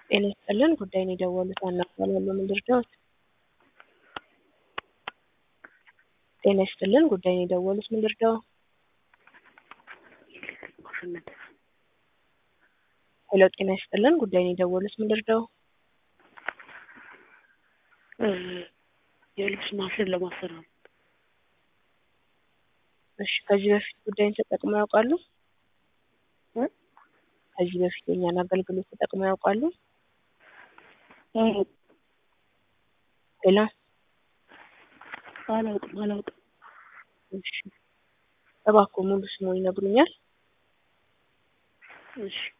ጤና ይስጥልን ጉዳይን የደወሉት ዋና እባላለሁ ምን ልርዳዎት? ጤና ይስጥልን ጉዳይን የደወሉት ምን ልርዳዎ? ሄሎ ጤና ይስጥልን ጉዳይን የደወሉት ምን ልርዳዎ? የልብስ ማሽን ለማሰራት እሺ ከዚህ በፊት ጉዳይን ተጠቅመው ያውቃሉ? እ? ከዚህ በፊት የእኛን አገልግሎት ተጠቅመው ያውቃሉ? ሄሎ አላውቅም አላውቅም። እሺ እባክዎ ሙሉ ስምዎን ይነግሩኛል? እሺ